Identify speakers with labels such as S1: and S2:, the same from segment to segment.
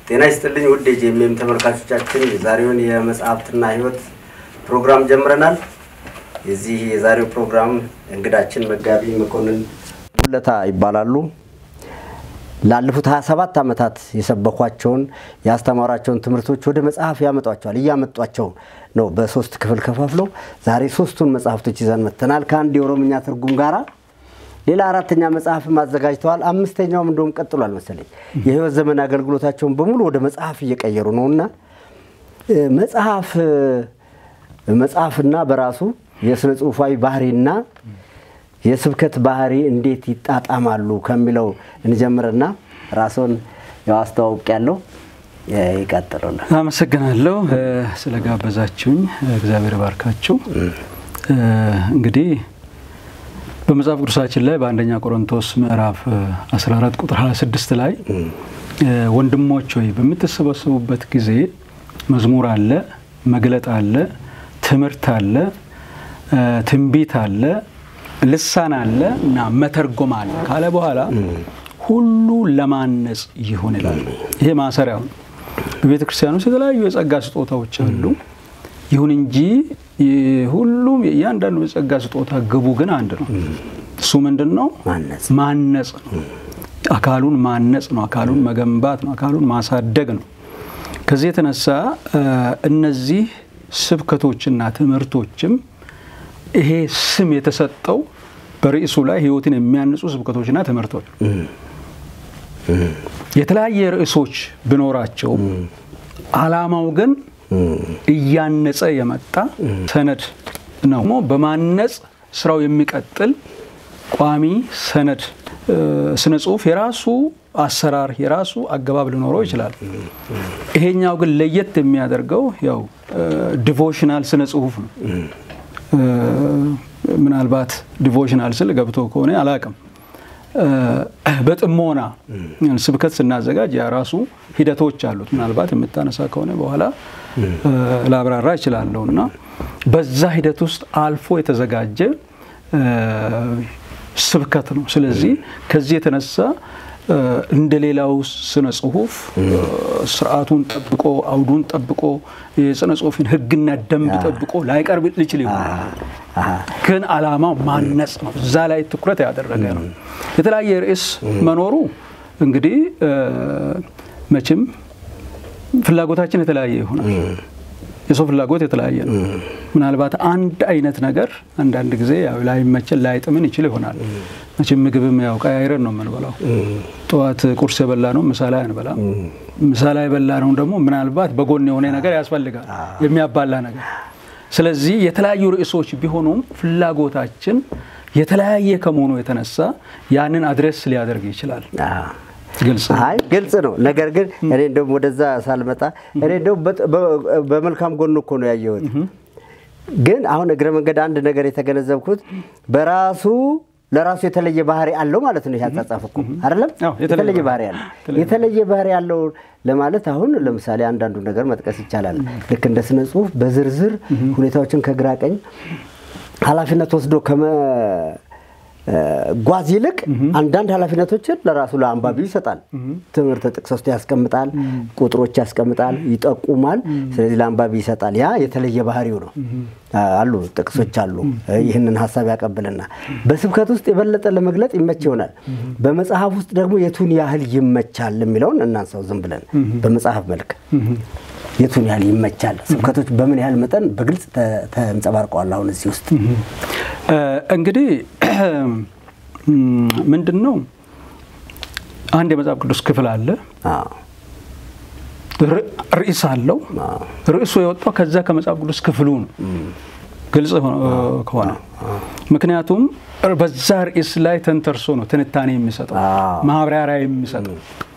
S1: ጤና ይስጥልኝ ውድ የጄኤምኤም ተመልካቾቻችን፣ የዛሬውን የመጽሐፍትና ሕይወት ፕሮግራም ጀምረናል። የዚህ የዛሬው ፕሮግራም እንግዳችን መጋቢ መኮንን ሙለታ ይባላሉ። ላለፉት 27 ዓመታት የሰበኳቸውን ያስተማሯቸውን ትምህርቶች ወደ መጽሐፍ ያመጧቸዋል። እያመጧቸው ነው በሶስት ክፍል ከፋፍለው ዛሬ ሶስቱን መጽሐፍቶች ይዘን መጥተናል ከአንድ የኦሮምኛ ትርጉም ጋራ ሌላ አራተኛ መጽሐፍም አዘጋጅተዋል። አምስተኛውም እንደውም ቀጥሏል መሰለኝ። የህይወት ዘመን አገልግሎታቸውን በሙሉ ወደ መጽሐፍ እየቀየሩ ነው እና መጽሐፍ መጽሐፍና በራሱ የስነ ጽሁፋዊ ባህሪና የስብከት ባህሪ እንዴት ይጣጣማሉ ከሚለው እንጀምርና ራስዎን ያው አስተዋውቅ ያለው ይቀጥሉልን።
S2: አመሰግናለሁ ስለጋበዛችሁኝ፣ እግዚአብሔር ባርካችሁ። እንግዲህ በመጽሐፍ ቅዱሳችን ላይ በአንደኛ ቆሮንቶስ ምዕራፍ 14 ቁጥር 26 ላይ ወንድሞች ሆይ በምትሰበሰቡበት ጊዜ መዝሙር አለ፣ መግለጥ አለ፣ ትምህርት አለ፣ ትንቢት አለ፣ ልሳን አለ እና መተርጎም አለ ካለ በኋላ ሁሉ ለማነጽ ይሁን ይላል። ይሄ ማሰሪያው ነው። በቤተ ክርስቲያን ውስጥ የተለያዩ የጸጋ ስጦታዎች አሉ። ይሁን እንጂ ሁሉም እያንዳንዱ የጸጋ ስጦታ ግቡ ግን አንድ ነው። እሱ ምንድን ነው? ማነጽ ነው። አካሉን ማነጽ ነው። አካሉን መገንባት ነው። አካሉን ማሳደግ ነው። ከዚህ የተነሳ እነዚህ ስብከቶችና ትምህርቶችም ይሄ ስም የተሰጠው በርዕሱ ላይ ሕይወትን የሚያንጹ ስብከቶችና ትምህርቶች የተለያየ ርዕሶች ቢኖራቸውም ዓላማው ግን እያነጸ የመጣ ሰነድ ነው። በማነጽ ስራው የሚቀጥል ቋሚ ሰነድ ስነ ጽሁፍ የራሱ አሰራር የራሱ አገባብ ሊኖረው ይችላል። ይሄኛው ግን ለየት የሚያደርገው ያው ዲቮሽናል ስነ ጽሁፍ ነው። ምናልባት ዲቮሽናል ስል ገብቶ ከሆነ አላቅም። በጥሞና ስብከት ስናዘጋጅ የራሱ ሂደቶች አሉት። ምናልባት የምታነሳ ከሆነ በኋላ ላብራራ እችላለሁ እና በዛ ሂደት ውስጥ አልፎ የተዘጋጀ ስብከት ነው። ስለዚህ ከዚህ የተነሳ እንደ ሌላው ስነ ጽሁፍ ስርዓቱን ጠብቆ አውዱን ጠብቆ የስነ ጽሁፍን ሕግና ደንብ ጠብቆ ላይቀርብ ሊችል ይሆናል። ግን ዓላማው ማነጽ ነው። እዛ ላይ ትኩረት ያደረገ ነው። የተለያየ ርዕስ መኖሩ እንግዲህ መቼም ፍላጎታችን የተለያየ ይሆናል። የሰው ፍላጎት የተለያየ ነው። ምናልባት አንድ አይነት ነገር አንዳንድ ጊዜ ያው ላይመቸን ላይጥምን ይችል ይሆናል። መቼም ምግብም ያው ቀያይረን ነው የምንበላው። ጠዋት ቁርስ የበላ ነው ምሳ ላይ አንበላም። ምሳ ላይ የበላ ነው ደግሞ ምናልባት በጎን የሆነ ነገር ያስፈልጋል፣ የሚያባላ ነገር። ስለዚህ የተለያዩ ርዕሶች ቢሆኑም ፍላጎታችን የተለያየ ከመሆኑ የተነሳ ያንን አድሬስ ሊያደርግ ይችላል።
S1: አይ ግልጽ ነው። ነገር ግን እኔ እንደውም ወደዛ ሳልመጣ እኔ እንደውም በመልካም ጎኑ እኮ ነው ያየሁት። ግን አሁን እግረ መንገድ አንድ ነገር የተገነዘብኩት በራሱ ለራሱ የተለየ ባህሪ አለው ማለት ነው። ያጻጻፍ እኮ አይደለም የተለየ ባህሪ አለው። የተለየ ባህሪ ያለው ለማለት አሁን ለምሳሌ አንዳንዱ ነገር መጥቀስ ይቻላል። ልክ እንደ ስነ ጽሁፍ በዝርዝር ሁኔታዎችን ከግራ ቀኝ ኃላፊነት ወስዶ ከመ ጓዝ ይልቅ አንዳንድ ኃላፊነቶችን ለራሱ ለአንባቢው ይሰጣል። ትምህርት ጥቅስ ውስጥ ያስቀምጣል፣ ቁጥሮች ያስቀምጣል፣ ይጠቁማል። ስለዚህ ለአንባቢ ይሰጣል። ያ የተለየ ባህሪው ነው። አሉ ጥቅሶች አሉ። ይህንን ሀሳብ ያቀብልና በስብከት ውስጥ የበለጠ ለመግለጥ ይመች ይሆናል። በመጽሐፍ ውስጥ ደግሞ የቱን ያህል ይመቻል የሚለውን እናንሳው ዝም ብለን በመጽሐፍ መልክ የቱን ያህል ይመቻል፣ ስብከቶች በምን ያህል መጠን በግልጽ ተንጸባርቀዋል። አሁን እዚህ ውስጥ
S2: እንግዲህ ምንድን ነው አንድ የመጽሐፍ ቅዱስ ክፍል አለ፣ ርዕስ አለው። ርዕሱ የወጣው ከዛ ከመጽሐፍ ቅዱስ ክፍሉ ነው፣ ግልጽ ከሆነ ምክንያቱም በዛ ርዕስ ላይ ተንተርሶ ነው ትንታኔ የሚሰጠው ማብራሪያ የሚሰጠው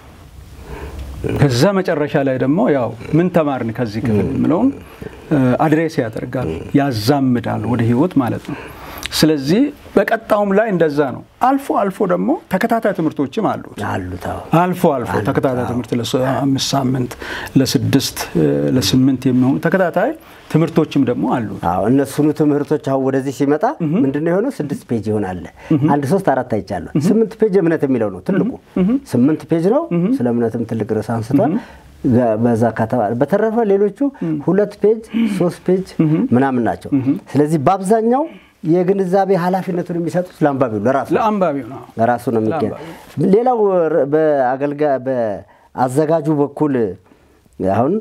S2: ከዛ መጨረሻ ላይ ደግሞ ያው ምን ተማርን ከዚህ ክፍል የምለውን አድሬስ ያደርጋል፣ ያዛምዳል ወደ ህይወት ማለት ነው። ስለዚህ በቀጣውም ላይ እንደዛ ነው። አልፎ አልፎ ደግሞ ተከታታይ ትምህርቶችም አሉት። አልፎ አልፎ ተከታታይ ትምህርት ለአምስት ሳምንት፣ ለስድስት፣ ለስምንት የሚሆኑ ተከታታይ ትምህርቶችም ደግሞ አሉት።
S1: እነሱኑ ትምህርቶች አሁን ወደዚህ ሲመጣ ምንድነው የሆነው? ስድስት ፔጅ ይሆናል። አንድ ሶስት አራት አይቻለሁ። ስምንት ፔጅ እምነት የሚለው ነው ትልቁ። ስምንት ፔጅ ነው። ስለ እምነትም ትልቅ ርዕስ አንስቷል። በዛ ከተባለ በተረፈ ሌሎቹ ሁለት ፔጅ ሶስት ፔጅ ምናምን ናቸው። ስለዚህ በአብዛኛው የግንዛቤ ኃላፊነቱን የሚሰጡት ለአንባቢው ለራሱ
S2: ለአንባቢው ነው።
S1: ለራሱ ነው የሚገኝ። ሌላው በአገልጋ በአዘጋጁ በኩል አሁን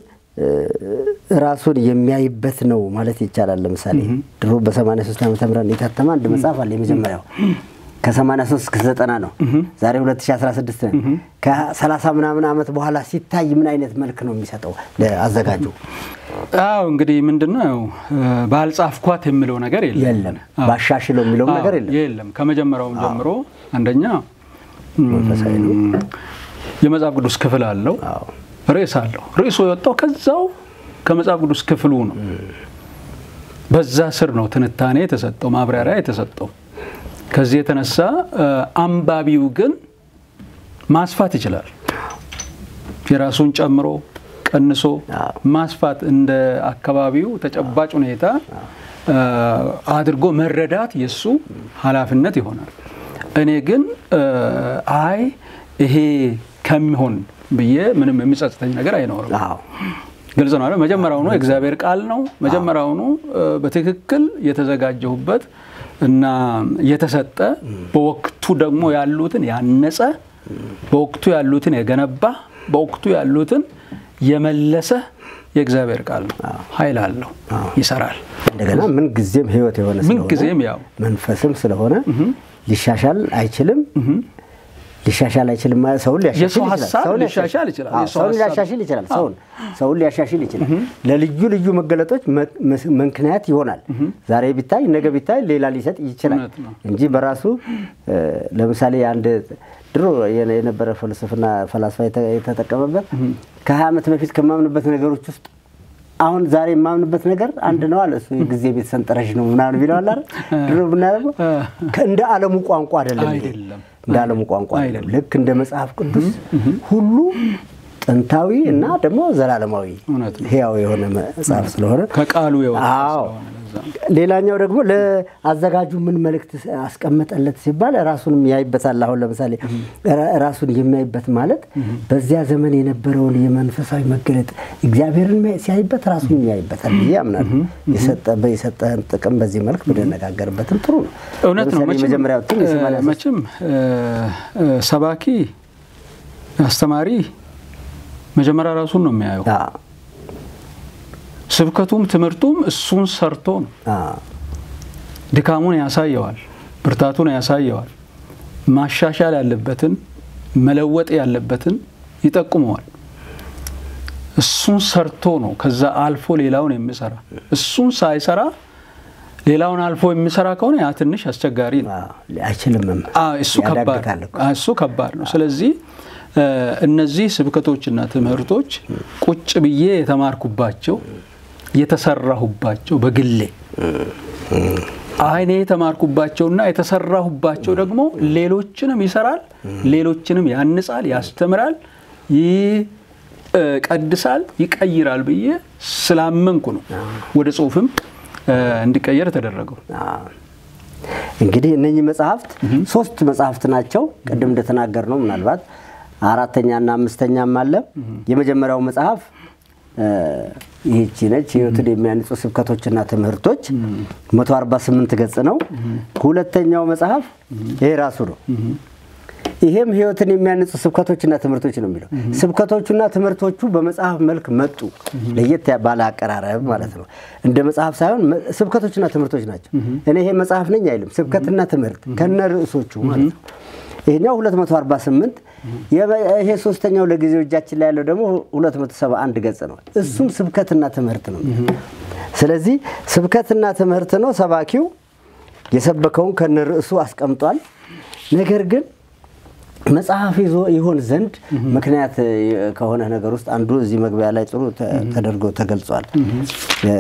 S1: ራሱን የሚያይበት ነው ማለት ይቻላል። ለምሳሌ ድሮ በ83 ዓመተ ምህረት የታተመ አንድ መጽሐፍ አለ። የመጀመሪያው ከ83 እስከ 90 ነው። ዛሬ 2016 ነው። ከ30 ምናምን ዓመት በኋላ ሲታይ ምን አይነት መልክ ነው የሚሰጠው ለአዘጋጁ?
S2: አዎ እንግዲህ ምንድነው ባልጻፍኳት የሚለው ነገር የለም
S1: የለም ባሻሽለው የሚለው ነገር የለም
S2: የለም። ከመጀመሪያውም ጀምሮ አንደኛ
S1: መንፈሳዊ ነው።
S2: የመጽሐፍ ቅዱስ ክፍል አለው፣ ርዕስ አለው። ርዕሱ የወጣው ከዛው ከመጽሐፍ ቅዱስ ክፍሉ ነው። በዛ ስር ነው ትንታኔ የተሰጠው፣ ማብራሪያ የተሰጠው። ከዚህ የተነሳ አንባቢው ግን ማስፋት ይችላል። የራሱን ጨምሮ ቀንሶ ማስፋት እንደ አካባቢው ተጨባጭ ሁኔታ አድርጎ መረዳት የእሱ ኃላፊነት ይሆናል። እኔ ግን አይ ይሄ ከሚሆን ብዬ ምንም የሚጸጽተኝ ነገር አይኖርም። ግልጽ ነው። መጀመሪያውኑ የእግዚአብሔር ቃል ነው። መጀመሪያውኑ በትክክል የተዘጋጀሁበት እና የተሰጠ በወቅቱ ደግሞ ያሉትን ያነጸ በወቅቱ ያሉትን የገነባ በወቅቱ ያሉትን የመለሰ የእግዚአብሔር ቃል ነው። ኃይል አለው፣ ይሰራል።
S1: እንደገና ምን ጊዜም ሕይወት የሆነ
S2: ምን ጊዜም ያው
S1: መንፈስም ስለሆነ ሊሻሻል አይችልም ሊሻሻል አይችልም ማለት ሰውን
S2: የሰው ሀሳብ ሊሻሻል ይችላል። የሰው
S1: ሰውን
S2: ሀሳብ-
S1: ሊያሻሽል ይችላል። ሰውን ሰውን ሊያሻሽል ይችላል። ለልዩ ልዩ መገለጦች መ- ምክንያት ይሆናል። ዛሬ ቢታይ ነገ ቢታይ ሌላ ሊሰጥ ይችላል
S2: እውነት ነው።
S1: እንጂ በራሱ እ፣ ለምሳሌ አንድ ድሮ የነ- የነበረ ፍልስፍና ፈላስፋ የተ- የተጠቀመበት ከሀያ ዓመት በፊት ከማምንበት ነገሮች ውስጥ አሁን ዛሬ የማምንበት ነገር አንድ ነው አለ። እሱ የጊዜ ቤት ሰንጠረዥ ነው ምናምን ቢለዋል አይደል? ድሮ ብናደርገው እንደ ዓለሙ ቋንቋ አይደለም ይሄ።
S2: አይደለም።
S1: እንደ ዓለሙ ቋንቋ አይደለም።
S2: አይደለም።
S1: ልክ እንደ መጽሐፍ ቅዱስ ሁሉ ጥንታዊ እና ደግሞ ዘላለማዊ
S2: እውነት ነው።
S1: ሕያው የሆነ መጽሐፍ ስለሆነ
S2: ከቃሉ የወጣ
S1: አዎ።
S2: ስለሆነ ለዛ ነው።
S1: ሌላኛው ደግሞ ለአዘጋጁ ምን መልእክት አስቀመጠለት ሲባል ራሱንም ያይበታል። አሁን ለምሳሌ ራ- ራሱን የሚያይበት ማለት በዚያ ዘመን የነበረውን የመንፈሳዊ መገለጥ እግዚአብሔርን ሚያ- ሲያይበት ራሱን ያይበታል ብዬ አምናለሁ። የሰጠ- የሰጠህን ጥቅም በዚህ መልክ ብንነጋገርበትም ጥሩ ነው።
S2: እውነት ነው።
S1: ለምሳሌ
S2: መቼም
S1: የመጀመሪያው እትም የሰማንያ ሦስት
S2: መቼም እ፣ እ፣ ሰባኪ አስተማሪ መጀመሪያ ራሱን ነው የሚያየው።
S1: አዎ፣
S2: ስብከቱም ትምህርቱም እሱን ሰርቶ ነው።
S1: አዎ፣
S2: ድካሙን ያሳየዋል፣ ብርታቱን ያሳየዋል። ማሻሻል ያለበትን መለወጥ ያለበትን ይጠቁመዋል። እሱን ሰርቶ ነው ከዛ አልፎ ሌላውን የሚሰራ። እሱን ሳይሰራ ሌላውን አልፎ የሚሰራ ከሆነ ያ ትንሽ አስቸጋሪ ነው።
S1: አዎ፣ አይችልምም።
S2: አዎ፣ እሱ ከባድ
S1: ያዳግታል እኮ።
S2: አዎ፣ እሱ ከባድ ነው። ስለዚህ እ፣ እነዚህ ስብከቶችና ትምህርቶች ቁጭ ብዬ የተማርኩባቸው የተሰራሁባቸው በግሌ አይኔ የተማርኩባቸውና የተሰራሁባቸው ደግሞ ሌሎችንም ይሰራል፣ ሌሎችንም ያንጻል፣ ያስተምራል፣ ይቀድሳል፣ ይቀይራል ብዬ ስላመንኩ ነው ወደ ጽሁፍም እ፣ እንዲቀየር የተደረገው።
S1: አዎ። እንግዲህ እነኚህ መጽሐፍት ሶስት መጽሐፍት ናቸው። ቅድም እንደተናገር ነው ምናልባት አራተኛና አምስተኛም አለ። የመጀመሪያው መጽሐፍ እ፣ ይህቺ ነች፣ ህይወትን የሚያንጹ ስብከቶችና ትምህርቶች 148 ገጽ ነው። ሁለተኛው መጽሐፍ ይሄ ራሱ ነው። ይሄም ህይወትን የሚያንጹ ስብከቶችና ትምህርቶች ነው የሚለው። ስብከቶቹና ትምህርቶቹ በመጽሐፍ መልክ መጡ፣ ለየት ያ- ባለ አቀራረብ ማለት ነው። እንደ መጽሐፍ ሳይሆን መ- ስብከቶችና ትምህርቶች ናቸው። እኔ ይሄ መጽሐፍ ነኝ አይልም፣ ስብከትና ትምህርት ከነ ርዕሶቹ ማለት ነው። ይሄኛው 248 የበ- ይሄ ሶስተኛው ለጊዜው እጃችን ላይ ያለው ደግሞ 271 ገጽ ነው። እሱም ስብከትና ትምህርት ነው። ስለዚህ ስብከትና ትምህርት ነው። ሰባኪው የሰበከውን ከነ ርዕሱ አስቀምጧል። ነገር ግን መጽሐፍ ይዞ ይሆን ዘንድ ምክንያት እ፣ ከሆነ ነገር ውስጥ አንዱ እዚህ መግቢያ ላይ ጥሩ ተ- ተደርጎ ተገልጿል። እ፣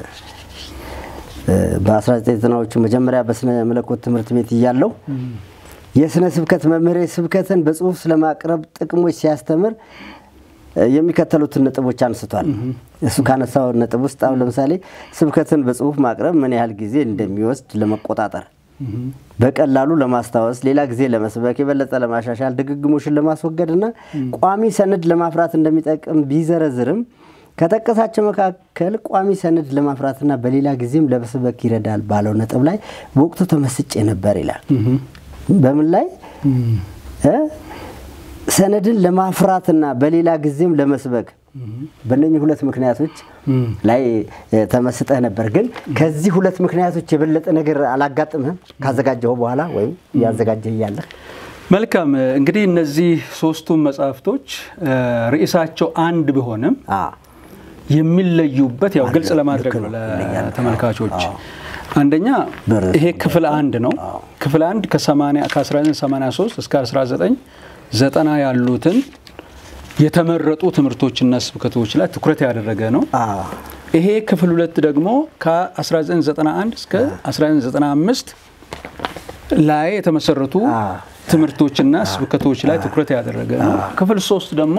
S1: እ፣ በ1990ዎቹ መጀመሪያ በስነ መለኮት ትምህርት ቤት እያለሁ የስነ ስብከት መምህሬ ስብከትን በጽሁፍ ስለማቅረብ ጥቅሞች ሲያስተምር እ፣ የሚከተሉትን ነጥቦች አንስቷል። እሱ ካነሳው ነጥብ ውስጥ አሁን ለምሳሌ ስብከትን በጽሁፍ ማቅረብ ምን ያህል ጊዜ እንደሚወስድ ለመቆጣጠር በቀላሉ ለማስታወስ ሌላ ጊዜ ለመስበክ የበለጠ ለማሻሻል ድግግሞሽን ለማስወገድ እና ቋሚ ሰነድ ለማፍራት እንደሚጠቅም ቢዘረዝርም ከጠቀሳቸው መካከል ቋሚ ሰነድ ለማፍራትና በሌላ ጊዜም ለመስበክ ይረዳል ባለው ነጥብ ላይ በወቅቱ ተመስጬ ነበር ይላል። በምን ላይ እ ሰነድን ለማፍራትና በሌላ ጊዜም ለመስበክ በእነኚህ ሁለት ምክንያቶች ላይ ተመስጠህ ነበር። ግን ከዚህ ሁለት ምክንያቶች የበለጠ ነገር አላጋጥምህም ካዘጋጀኸው በኋላ ወይም እያዘጋጀህ እያለህ?
S2: መልካም እንግዲህ እነዚህ ሶስቱም መጽሐፍቶች ርዕሳቸው አንድ ቢሆንም የሚለዩበት ያው ግልጽ ለማድረግ ነው ለተመልካቾች። አንደኛ ይሄ ክፍል አንድ ነው። ክፍል አንድ ከ1983 እስከ 1990 ያሉትን የተመረጡ ትምህርቶችና ስብከቶች ላይ ትኩረት ያደረገ ነው። ይሄ ክፍል ሁለት ደግሞ ከ1991 እስከ 1995 ላይ የተመሰረቱ ትምህርቶችና ስብከቶች ላይ ትኩረት ያደረገ ነው። ክፍል ሶስት ደግሞ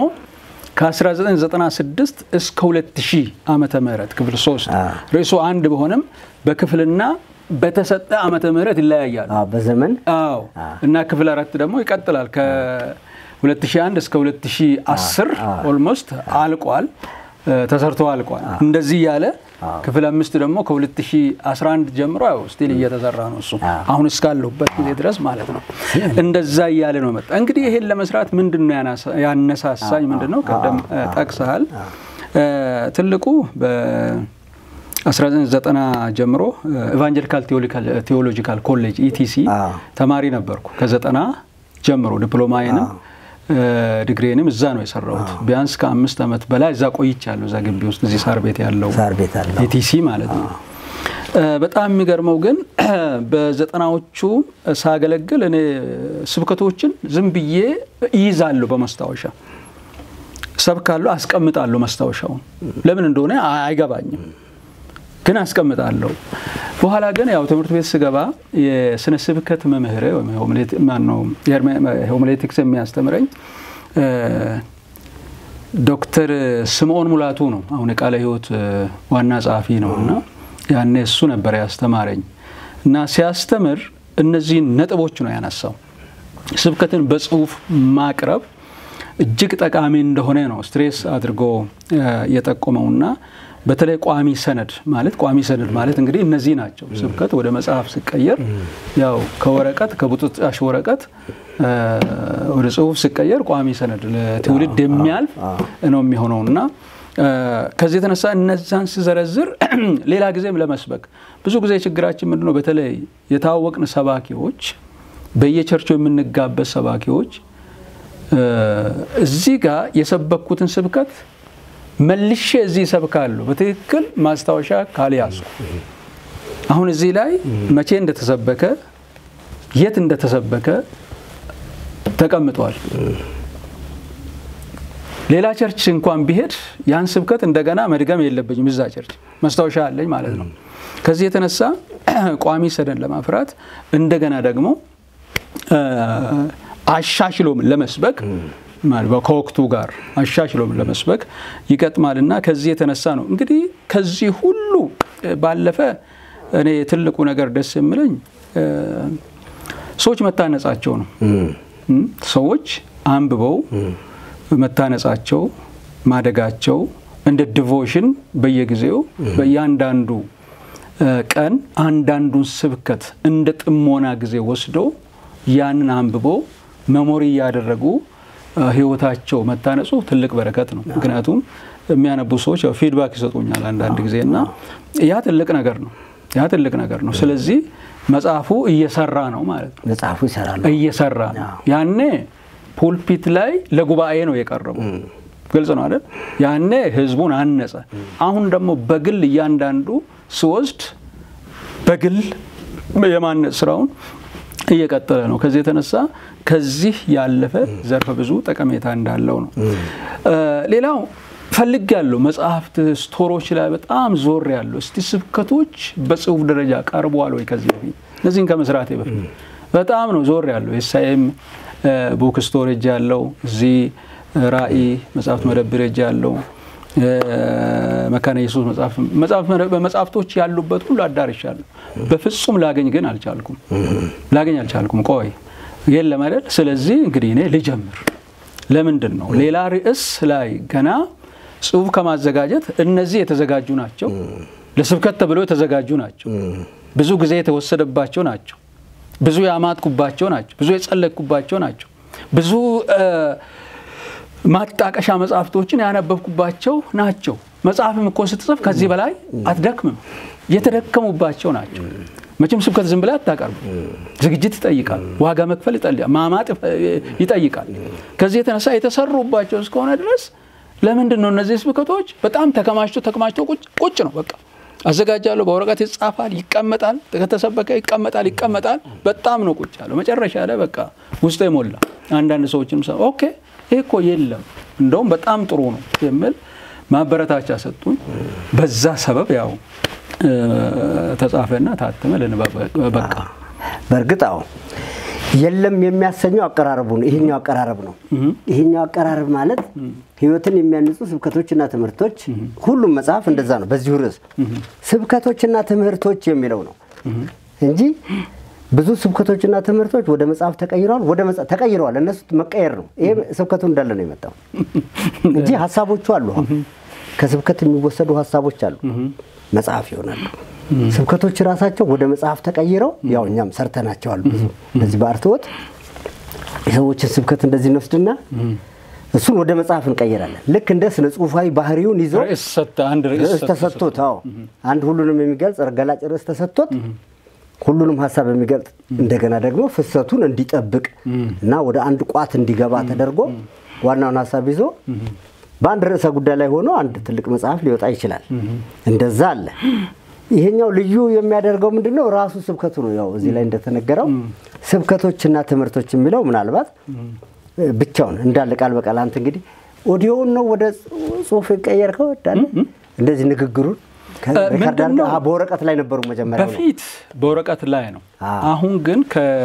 S2: ከ1996 እስከ 2000 ዓመተ ምህረት ክፍል ሶስት ርዕሱ አንድ ቢሆንም በክፍልና በተሰጠ ዓመተ ምህረት ይለያያሉ
S1: በዘመን
S2: አዎ። እና ክፍል አራት ደግሞ ይቀጥላል ከ2001 እስከ 2010 ኦልሞስት አልቋል ተሰርቶ አልቋል። እንደዚህ እያለ ክፍል አምስት ደግሞ ከ2011 ጀምሮ ያው ስቲል እየተሰራ ነው እሱ አሁን እስካለሁበት ጊዜ ድረስ ማለት ነው። እንደዛ እያለ ነው መጣ። እንግዲህ ይሄን ለመስራት ምንድን ነው ያነሳሳኝ? ምንድን ነው ቀደም ጠቅሰሃል። ትልቁ በ1990 ጀምሮ ኤቫንጀሊካል ቴዎሎጂካል ኮሌጅ ኢቲሲ ተማሪ ነበርኩ። ከዘጠና ጀምሮ ዲፕሎማዬንም ዲግሪንም እዛ ነው የሰራሁት። ቢያንስ ከአምስት ዓመት በላይ እዛ ቆይቻለሁ። እዛ ግቢ ውስጥ እዚህ ሳር ቤት ያለው ኢቲሲ ማለት ነው። በጣም የሚገርመው ግን በዘጠናዎቹ ሳገለግል እኔ ስብከቶችን ዝም ብዬ እይዛለሁ በመስታወሻ ሰብካለሁ፣ አስቀምጣለሁ። መስታወሻውን ለምን እንደሆነ አይገባኝም፣ ግን አስቀምጣለሁ። በኋላ ግን ያው ትምህርት ቤት ስገባ የስነ ስብከት መምህር ማነው ሆሚሌቲክስ የሚያስተምረኝ ዶክተር ስምዖን ሙላቱ ነው። አሁን የቃለ ሕይወት ዋና ጸሐፊ ነው እና ያኔ እሱ ነበር ያስተማረኝ እና ሲያስተምር እነዚህን ነጥቦች ነው ያነሳው። ስብከትን በጽሁፍ ማቅረብ እጅግ ጠቃሚ እንደሆነ ነው ስትሬስ አድርጎ የጠቆመውና በተለይ ቋሚ ሰነድ ማለት ቋሚ ሰነድ ማለት እንግዲህ እነዚህ ናቸው። ስብከት ወደ መጽሐፍ ሲቀየር ያው ከወረቀት ከቡጥጣሽ ወረቀት ወደ ጽሁፍ ሲቀየር ቋሚ ሰነድ ለትውልድ የሚያልፍ ነው የሚሆነው እና ከዚህ የተነሳ እነዛን ሲዘረዝር ሌላ ጊዜም ለመስበክ ብዙ ጊዜ ችግራችን ምንድነው? በተለይ የታወቅን ሰባኪዎች በየቸርቹ የምንጋበዝ ሰባኪዎች እዚህ ጋር የሰበኩትን ስብከት መልሼ እዚህ ይሰብካሉ። በትክክል ማስታወሻ ካልያዝኩ አሁን እዚህ ላይ መቼ እንደተሰበከ የት እንደተሰበከ ተቀምጧል። ሌላ ቸርች እንኳን ቢሄድ ያን ስብከት እንደገና መድገም የለብኝም። እዛ ቸርች ማስታወሻ አለኝ ማለት ነው። ከዚህ የተነሳ ቋሚ ሰነድ ለማፍራት እንደገና ደግሞ አሻሽሎም ለመስበክ ከወቅቱ ጋር አሻሽሎም ለመስበክ ይገጥማል እና ከዚህ የተነሳ ነው እንግዲህ ከዚህ ሁሉ ባለፈ እኔ ትልቁ ነገር ደስ የምለኝ ሰዎች መታነጻቸው ነው። ሰዎች አንብበው መታነጻቸው፣ ማደጋቸው እንደ ዲቮሽን በየጊዜው በእያንዳንዱ ቀን አንዳንዱን ስብከት እንደ ጥሞና ጊዜ ወስደው ያንን አንብበው መሞሪ እያደረጉ ህይወታቸው መታነጹ ትልቅ በረከት ነው። ምክንያቱም የሚያነቡ ሰዎች ያው ፊድባክ ይሰጡኛል አንዳንድ ጊዜ እና ያ ትልቅ ነገር ነው። ያ ትልቅ ነገር ነው። ስለዚህ መጽሐፉ እየሰራ ነው ማለት ነው።
S1: መጽሐፉ ይሰራል
S2: እየሰራ ነው። ያኔ ፑልፒት ላይ ለጉባኤ ነው የቀረቡ። ግልጽ ነው አይደል? ያኔ ህዝቡን አነጸ። አሁን ደግሞ በግል እያንዳንዱ ስወስድ በግል የማነጽ ስራውን እየቀጠለ ነው። ከዚህ የተነሳ ከዚህ ያለፈ ዘርፈ ብዙ ጠቀሜታ እንዳለው ነው። ሌላው ፈልግ ያለው መጽሐፍት ስቶሮች ላይ በጣም ዞር ያለው እስቲ ስብከቶች በጽሁፍ ደረጃ ቀርበዋል ወይ ከዚህ በፊት እነዚህን ከመስራቴ በፊት በጣም ነው ዞር ያለው የሳይም ቡክ ስቶሬጅ ያለው እዚህ ራእይ መጽሐፍት መደብር ሄጅ ያለው መካነ ኢየሱስ መጽሐፍቶች ያሉበት ሁሉ አዳርሻለሁ። በፍጹም ላገኝ ግን አልቻልኩም። ላገኝ አልቻልኩም። ቆይ የለም አይደል? ስለዚህ እንግዲህ እኔ ልጀምር። ለምንድን ነው ሌላ ርዕስ ላይ ገና ጽሁፍ ከማዘጋጀት እነዚህ የተዘጋጁ ናቸው። ለስብከት ተብሎ የተዘጋጁ ናቸው። ብዙ ጊዜ የተወሰደባቸው ናቸው። ብዙ ያማጥኩባቸው ናቸው። ብዙ የጸለቅኩባቸው ናቸው። ብዙ ማጣቀሻ መጽሐፍቶችን ያነበብኩባቸው ናቸው። መጽሐፍም እኮ ስትጽፍ ከዚህ በላይ አትደክምም። የተደከሙባቸው ናቸው። መቼም ስብከት ዝም ብላ አታቀርቡ። ዝግጅት ይጠይቃል። ዋጋ መክፈል ይጠይቃል። ማማጥ ይጠይቃል። ከዚህ የተነሳ የተሰሩባቸው እስከሆነ ድረስ ለምንድን ነው እነዚህ ስብከቶች በጣም ተከማችቶ ተከማችቶ ቁጭ ነው በቃ አዘጋጃለሁ። በወረቀት ይጻፋል፣ ይቀመጣል። ከተሰበከ ይቀመጣል፣ ይቀመጣል። በጣም ነው ቁጭ ያለው። መጨረሻ ላይ በቃ ውስጥ የሞላ አንዳንድ ሰዎችም ኦኬ ይህ እኮ የለም እንደውም በጣም ጥሩ ነው የሚል ማበረታቻ ሰጡኝ። በዛ ሰበብ ያው ተጻፈና ታተመ፣ ለንባብ በቃ።
S1: በእርግጥ አዎ የለም የሚያሰኘው አቀራረቡ ነው። ይሄኛው አቀራረብ ነው። ይሄኛው አቀራረብ ማለት ሕይወትን የሚያንጹ ስብከቶችና ትምህርቶች፣ ሁሉም መጽሐፍ እንደዛ ነው። በዚሁ ርዕስ ስብከቶችና ትምህርቶች የሚለው ነው እንጂ ብዙ ስብከቶችና ትምህርቶች ወደ መጽሐፍ ተቀይረዋል። ወደ ተቀይረዋል። እነሱ መቀየር ነው። ይሄ ስብከቱ እንዳለ ነው የመጣው እንጂ ሀሳቦቹ አሉ። ከስብከት የሚወሰዱ ሀሳቦች አሉ፣ መጽሐፍ ይሆናሉ። ስብከቶች ራሳቸው ወደ መጽሐፍ ተቀይረው ያው እኛም ሰርተናቸዋል። ብዙ እንደዚህ በአርትዖት የሰዎችን ስብከት እንደዚህ እንወስድና እሱን ወደ መጽሐፍ እንቀይራለን። ልክ እንደ ስነ ጽሁፋዊ ባህሪውን ይዞ ርዕስ ተሰጥቶት፣ አዎ አንድ ሁሉንም የሚገልጽ ገላጭ ርዕስ ተሰጥቶት ሁሉንም ሀሳብ የሚገልጽ እንደገና ደግሞ ፍሰቱን እንዲጠብቅ እና ወደ አንድ ቋት እንዲገባ ተደርጎ ዋናውን ሀሳብ ይዞ በአንድ ርዕሰ ጉዳይ ላይ ሆኖ አንድ ትልቅ መጽሐፍ ሊወጣ ይችላል። እንደዛ አለ። ይሄኛው ልዩ የሚያደርገው ምንድን ነው? ራሱ ስብከቱ ነው። ያው እዚህ ላይ እንደተነገረው ስብከቶችና ትምህርቶች የሚለው ምናልባት ብቻውን እንዳለ ቃል በቃል አንተ እንግዲህ ኦዲዮውን ነው ወደ ጽሁፍ የቀየርከው እንዳለ እንደዚህ ንግግሩን በወረቀት ላይ ነበሩ መጀመሪያ
S2: በፊት በወረቀት ላይ ነው። አሁን ግን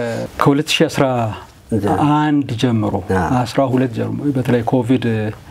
S2: ከ2011 ጀምሮ 12 ጀምሮ በተለይ ኮቪድ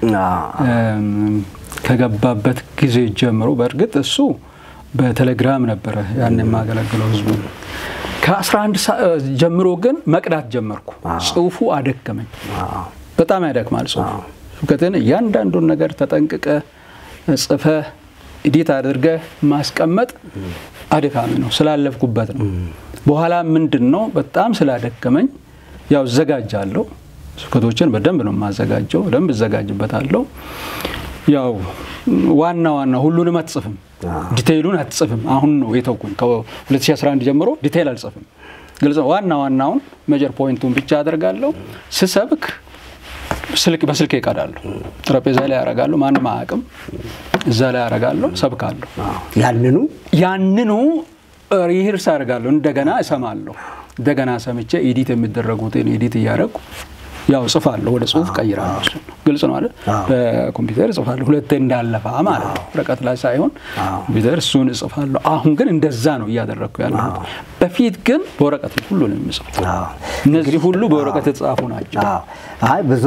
S2: ከገባበት ጊዜ ጀምሮ በእርግጥ እሱ በቴሌግራም ነበረ ያን የማገለግለው ህዝቡ። ከ11 ጀምሮ ግን መቅዳት ጀመርኩ። ጽሁፉ አደከመኝ። በጣም ያደክማል ጽሁፉ። ስብከትን እያንዳንዱን ነገር ተጠንቅቀ ጽፈ ኢዲት አድርገህ ማስቀመጥ አድካሚ ነው። ስላለፍኩበት ነው። በኋላ ምንድን ነው በጣም ስላደከመኝ ያው እዘጋጃለሁ። ስብከቶችን በደንብ ነው የማዘጋጀው። በደንብ እዘጋጅበታለሁ። ያው ዋና ዋና ሁሉንም አትጽፍም፣ ዲቴይሉን አትጽፍም። አሁን ነው የተውኩኝ። ከ2011 ጀምሮ ዲቴይል አልጽፍም። ግልጽ ዋና ዋናውን ሜጀር ፖይንቱን ብቻ አደርጋለሁ። ስሰብክ ስልክ በስልክ ይቀዳለሁ። ጠረጴዛ ላይ ያደርጋለሁ። ማንም አያውቅም። እዛ ላይ ያደርጋለሁ፣ ሰብካለሁ።
S1: ያንኑ
S2: ያንኑ ሪህርስ አደርጋለሁ። እንደገና እሰማለሁ። እንደገና ሰምቼ ኤዲት የሚደረጉትን ኤዲት እያደረጉ ያው ጽፋለሁ፣ ወደ ጽሁፍ ቀይራለሁ። እሱ ግልጽ ነው አይደል? በኮምፒውተር እጽፋለሁ። ሁለቴ እንዳለፋ ማለት ነው፣ ወረቀት ላይ ሳይሆን ኮምፒውተር እሱን እጽፋለሁ። አሁን ግን እንደዛ ነው እያደረግኩ ያለሁት። በፊት ግን በወረቀት ሁሉንም የምጽፈው። እነዚህ ሁሉ በወረቀት የተጻፉ ናቸው።
S1: አይ ብዙ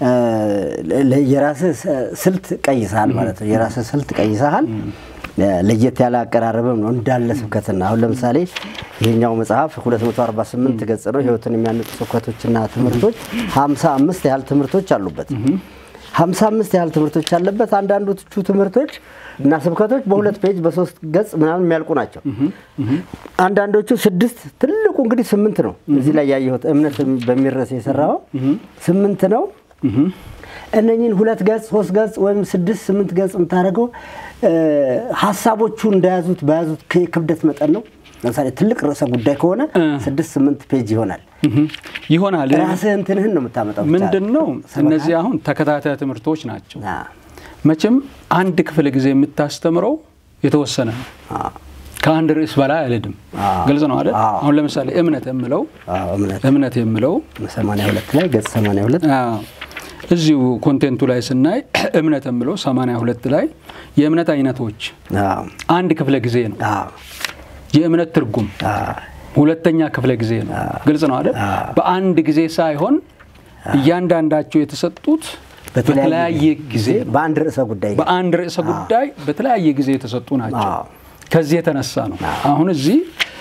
S1: የራስህ ስልት ቀይሰሃል ማለት ነው። የራስህ ስልት ቀይሰሃል። ለየት ያለ አቀራረብም ነው እንዳለ ስብከትና አሁን ለምሳሌ ይሄኛው መጽሐፍ 248 ገጽ ነው። ህይወትን የሚያንጹ ስብከቶችና ትምህርቶች 55 ያህል ትምህርቶች አሉበት። 55 ያህል ትምህርቶች ያለበት አንዳንዶቹ ትምህርቶች እና ስብከቶች በሁለት ፔጅ በሶስት ገጽ ምናምን የሚያልቁ ናቸው። አንዳንዶቹ ስድስት ትልቁ እንግዲህ ስምንት ነው። እዚህ ላይ ያየሁት እምነት በሚል ርዕስ የሰራው ስምንት ነው። እነኝን ሁለት ገጽ ሶስት ገጽ ወይም ስድስት ስምንት ገጽ የምታደርገው ሀሳቦቹ እንደያዙት በያዙት ክብደት መጠን ነው። ለምሳሌ ትልቅ ርዕሰ ጉዳይ ከሆነ ስድስት ስምንት ፔጅ ይሆናል
S2: ይሆናል።
S1: ራስህ እንትንህን ነው የምታመጣው።
S2: ምንድን ነው እነዚህ አሁን ተከታታይ ትምህርቶች ናቸው። መቼም አንድ ክፍለ ጊዜ የምታስተምረው የተወሰነ ነው። ከአንድ ርዕስ በላይ አልሄድም። ግልጽ ነው አይደል? አሁን ለምሳሌ እምነት የምለው እምነት የምለው
S1: 82 ላይ ገጽ 82
S2: እዚሁ ኮንቴንቱ ላይ ስናይ እምነት የምለው 82 ላይ የእምነት አይነቶች አንድ ክፍለ ጊዜ ነው። የእምነት ትርጉም ሁለተኛ ክፍለ ጊዜ ነው። ግልጽ ነው አይደል? በአንድ ጊዜ ሳይሆን እያንዳንዳቸው የተሰጡት በተለያየ ጊዜ
S1: በአንድ ርዕሰ ጉዳይ
S2: በአንድ ርዕሰ ጉዳይ በተለያየ ጊዜ የተሰጡ ናቸው።
S1: አዎ።
S2: ከዚህ የተነሳ ነው አሁን እዚህ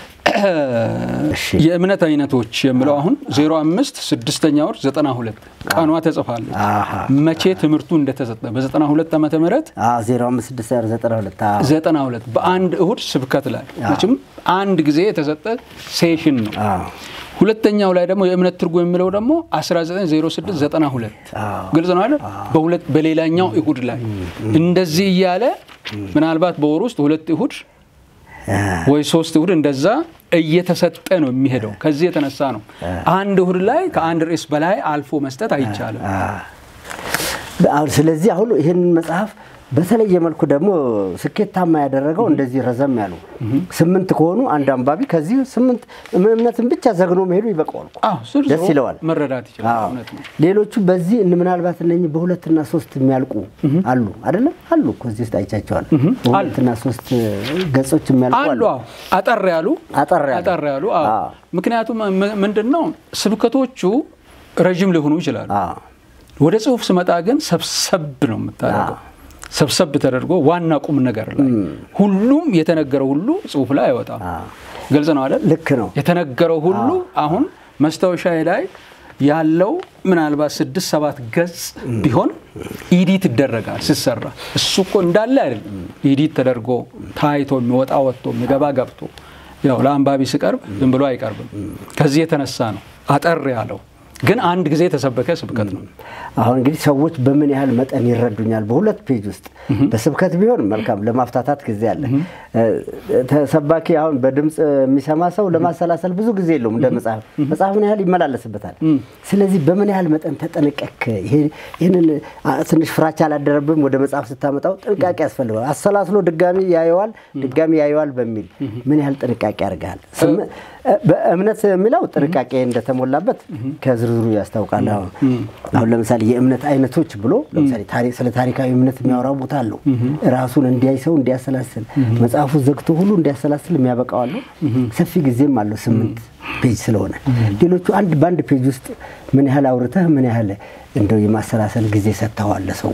S1: እሺ።
S2: የእምነት አይነቶች የሚለው አሁን 05 ስድስተኛ ወር 92 ቀኗ ተጽፋለች።
S1: አሃ።
S2: መቼ ትምህርቱ እንደተሰጠ በ92 ዓመተ ምህረት
S1: አዎ፣ 05692 አዎ።
S2: 92 በአንድ እሁድ ስብከት ላይ መቼም አንድ ጊዜ የተሰጠ ሴሽን ነው።
S1: አዎ።
S2: ሁለተኛው ላይ ደግሞ የእምነት ትርጉም የሚለው ደግሞ 190692
S1: አዎ።
S2: ግልጽ ነው አይደል? በሁለት በሌላኛው እሁድ ላይ እንደዚህ እያለ ምናልባት በወር ውስጥ ሁለት እሁድ ወይ ሶስት እሁድ እንደዛ እየተሰጠ ነው የሚሄደው። ከዚህ የተነሳ ነው አንድ እሁድ ላይ ከአንድ ርዕስ በላይ አልፎ መስጠት አይቻልም።
S1: አሁን ስለዚህ አሁን ይህንን መጽሐፍ በተለየ መልኩ ደግሞ ስኬታማ ያደረገው እንደዚህ ረዘም ያሉ ስምንት ከሆኑ አንድ አንባቢ ከዚህ ስምንት እምነትን ብቻ ዘግኖ መሄዱ ይበቃዋል እኮ።
S2: አዎ፣ ዝርዝሩ
S1: ደስ ይለዋል።
S2: መረዳት ይችላል።
S1: አዎ።
S2: እውነት ነው።
S1: ሌሎቹ በዚህ እን- ምናልባት እነኚህ በሁለትና ሶስት የሚያልቁ አሉ አይደለም አሉ እኮ እዚህ ውስጥ አይቻቸዋል። በሁለትና ሶስት ገጾች የሚያልቁ
S2: አሉ
S1: አሉ።
S2: አዎ፣ አጠር ያሉ
S1: አጠር ያሉ።
S2: አጠር ያሉ አዎ።
S1: አዎ።
S2: ምክንያቱም ም- ምንድን ነው ስብከቶቹ ረዥም ሊሆኑ ይችላሉ።
S1: አዎ።
S2: ወደ ጽሁፍ ስመጣ ግን ሰብሰብ ነው የምታደርገው። ሰብሰብ ተደርጎ ዋና ቁም ነገር ላይ ሁሉም የተነገረው ሁሉ ጽሁፍ ላይ አይወጣም። ግልጽ ነው አይደል?
S1: ልክ ነው።
S2: የተነገረው ሁሉ አሁን መስታወሻ ላይ ያለው ምናልባት ስድስት ሰባት ገጽ ቢሆን ኢዲት ይደረጋል ሲሰራ። እሱ እኮ እንዳለ አይደለም። ኢዲት ተደርጎ ታይቶ የሚወጣ ወጥቶ የሚገባ ገብቶ ያው ለአንባቢ ሲቀርብ ዝም ብሎ አይቀርብም። ከዚህ የተነሳ ነው አጠር ያለው። ግን አንድ ጊዜ የተሰበከ ስብከት ነው።
S1: አሁን እንግዲህ ሰዎች በምን ያህል መጠን ይረዱኛል? በሁለት ፔጅ ውስጥ በስብከት ቢሆን መልካም፣ ለማፍታታት ጊዜ አለ። ተሰባኪ አሁን በድምፅ የሚሰማ ሰው ለማሰላሰል ብዙ ጊዜ የለውም። እንደ መጽሐፍ መጽሐፍ ምን ያህል ይመላለስበታል። ስለዚህ በምን ያህል መጠን ተጠነቀክ? ይህንን ትንሽ ፍራቻ አላደረብም? ወደ መጽሐፍ ስታመጣው ጥንቃቄ ያስፈልገዋል። አሰላስሎ ድጋሚ ያየዋል፣ ድጋሚ ያየዋል በሚል ምን ያህል ጥንቃቄ ያደርጋል? በእምነት የሚለው ጥንቃቄ እንደተሞላበት ከዝርዝሩ ያስታውቃል። አሁን አሁን ለምሳሌ የእምነት አይነቶች ብሎ ለምሳሌ ታሪክ ስለ ታሪካዊ እምነት የሚያወራው ቦታ አለው። ራሱን እንዲያይ ሰው እንዲያሰላስል መጽሐፉ ዘግቶ ሁሉ እንዲያሰላስል የሚያበቃው አለው። ሰፊ ጊዜም አለው ስምንት ፔጅ ስለሆነ ሌሎቹ አንድ በአንድ ፔጅ ውስጥ ምን ያህል አውርተህ ምን ያህል እንደው የማሰላሰል ጊዜ ሰጥተዋል ሰው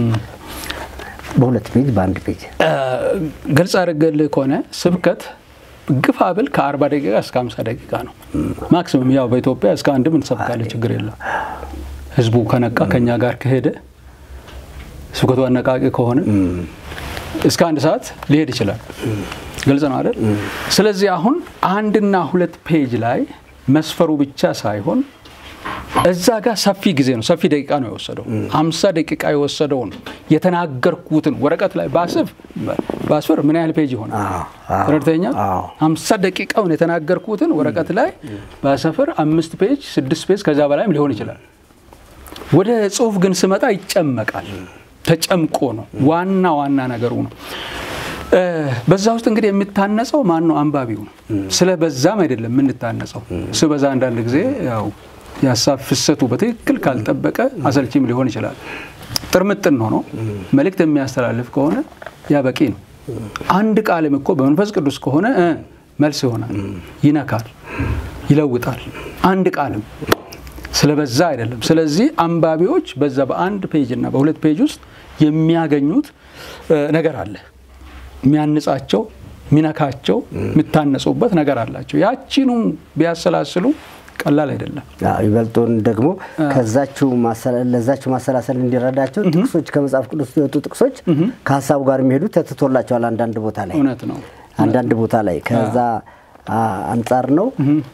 S1: በሁለት ፔጅ በአንድ ፔጅ
S2: ግልጽ አድርገልህ ከሆነ ስብከት ግፋ ብል ከአርባ ደቂቃ እስከ ሀምሳ ደቂቃ ነው ማክሲመም። ያው በኢትዮጵያ እስከ አንድም እንሰብካለን፣ ችግር የለም። ህዝቡ ከነቃ ከኛ ጋር ከሄደ ስብከቱ አነቃቂ ከሆነ እስከ አንድ ሰዓት ሊሄድ ይችላል። ግልጽ ነው አይደል? ስለዚህ አሁን አንድና ሁለት ፔጅ ላይ መስፈሩ ብቻ ሳይሆን እዛ ጋር ሰፊ ጊዜ ነው፣ ሰፊ ደቂቃ ነው የወሰደው። ሀምሳ ደቂቃ የወሰደውን የተናገርኩትን ወረቀት ላይ ባስፍ ባስፈር ምን ያህል ፔጅ ይሆናል? ረድተኛ ሀምሳ ደቂቃውን የተናገርኩትን ወረቀት ላይ ባሰፍር አምስት ፔጅ ስድስት ፔጅ ከዛ በላይም ሊሆን ይችላል። ወደ ጽሁፍ ግን ስመጣ ይጨመቃል። ተጨምቆ ነው ዋና ዋና ነገሩ ነው። በዛ ውስጥ እንግዲህ የሚታነጸው ማን ነው? አንባቢው ነው። ስለ በዛም አይደለም የምንታነጸው። ስበዛ አንዳንድ ጊዜ ያው የሀሳብ ፍሰቱ በትክክል ካልጠበቀ አሰልቺም ሊሆን ይችላል። ጥርምጥን ሆኖ መልእክት የሚያስተላልፍ ከሆነ ያ በቂ ነው። አንድ ቃልም እኮ በመንፈስ ቅዱስ ከሆነ መልስ ይሆናል፣ ይነካል፣ ይለውጣል። አንድ ቃልም ስለበዛ አይደለም። ስለዚህ አንባቢዎች በዛ በአንድ ፔጅ እና በሁለት ፔጅ ውስጥ የሚያገኙት ነገር አለ። የሚያንጻቸው፣ የሚነካቸው፣ የሚታነጹበት ነገር አላቸው። ያቺኑ ቢያሰላስሉ ቀላል አይደለም።
S1: ይበልጡን ደግሞ ከዛችው ለዛችው ማሰላሰል እንዲረዳቸው ጥቅሶች ከመጽሐፍ ቅዱስ የወጡ ጥቅሶች ከሀሳቡ ጋር የሚሄዱ ተትቶላቸዋል። አንዳንድ ቦታ ላይ
S2: እውነት ነው።
S1: አንዳንድ ቦታ ላይ ከዛ አንጻር ነው።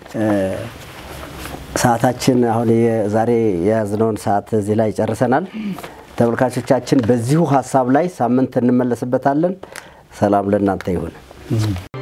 S1: ሰዓታችን አሁን ዛሬ የያዝነውን ሰዓት እዚህ ላይ ጨርሰናል። ተመልካቾቻችን በዚሁ ሀሳብ ላይ ሳምንት እንመለስበታለን። ሰላም ለእናንተ ይሁን።